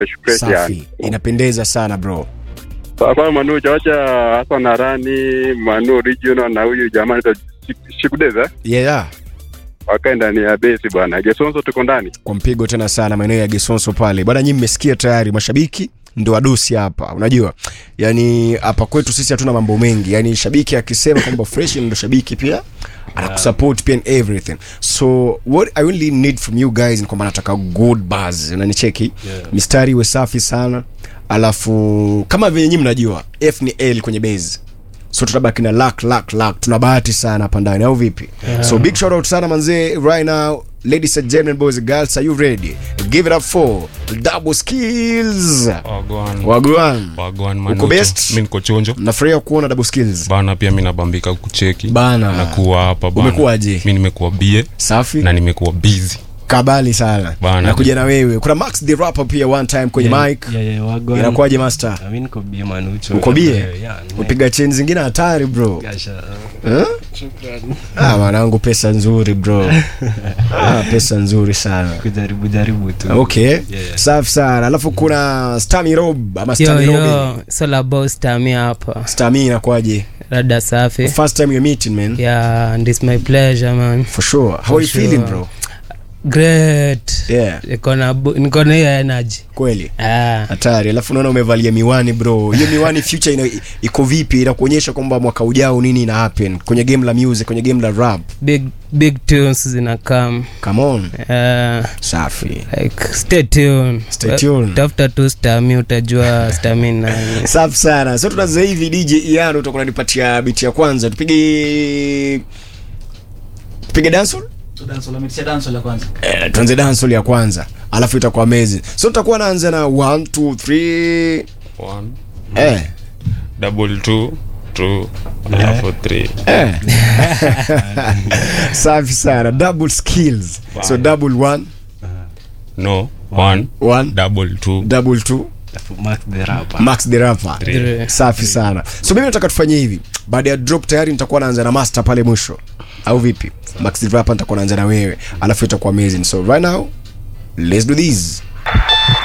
fresh fresh safi yani. inapendeza sana bro Sasa Manu chawacha hasa na rani Manu original na huyu jamaa anaitwa Shik- Shikudeza yeah wakae ndani ya besi bwana. Gesonso tuko ndani. kwa mpigo tena sana maeneo ya Gesonso pale bwana. Nyinyi mmesikia tayari, mashabiki ndo wadosi hapa. Unajua, yani hapa kwetu sisi hatuna mambo mengi, yani shabiki akisema kwamba fresh ndo shabiki pia anakusupport pia in everything. So what I only need from you guys ni kwamba nataka good buzz, unanicheki Yeah. mistari iwe safi sana, alafu kama venye nyinyi mnajua F ni L kwenye base so tutabaki na luck luck luck tuna bahati sana hapa ndani au vipi Yeah. so big shout out sana manzee right now ladies and gentlemen boys and girls are you ready give it up for double skills Wagwan. wagwan Wagwan Uko Manucho. best? Mi niko chonjo nafurahia kuona double skills bana, pia mi nabambika kucheki Bana. nakuwa hapa bana. Umekuwaje? Mi nimekuwa bie safi na nimekuwa busy kabali sana Bana. nakuja na wewe kuna max the rapper pia one time kwenye Yeah, mic yeah, yeah, wagwan. inakuwaje master Ah, mi niko bie manucho uko bie Yeah, yeah, ni- upiga cheni zingine hatari bro Gasha, Eh? shukrani. ah mwanangu pesa nzuri bro ah, pesa nzuri sana kujaribu jaribu tu okay yeah. safi sana alafu kuna stami rob ama yo stami rob yo solabostamia hapa stami inakwaje rada safi first time you're meeting man yeah and it's my pleasure man for sure how For are you feeling sure. bro great yeah niko na bu- niko na hiyo energy kweli ah hatari alafu unaona umevalia miwani bro hiyo miwani future ina, iko vipi inakuonyesha kwamba mwaka ujao nini ina happen kwenye game la music kwenye game la rap big big tunes zina come come on uh, safi like stay tuned Stay tuned. tafuta tu stami utajua stami nani safi sana so tunaanza hivi dj iano utakuwa unanipatia biti ya kwanza tupige tupige dancehall eh, tuanze dancehall ya kwanza alafu itakuwa amazing so tutakuwa naanza na 1 2 3 One, eh double two, two, alafu three. eh safi sana double skills so double one no one one double two double two Alafu Mark the rapper. max the rapper Three. safi sana so mimi nataka tufanye hivi baada ya drop tayari nitakuwa naanza na master pale mwisho au vipi max the rapper nitakuwa naanza na wewe alafu itakuwa amazing so right now let's do this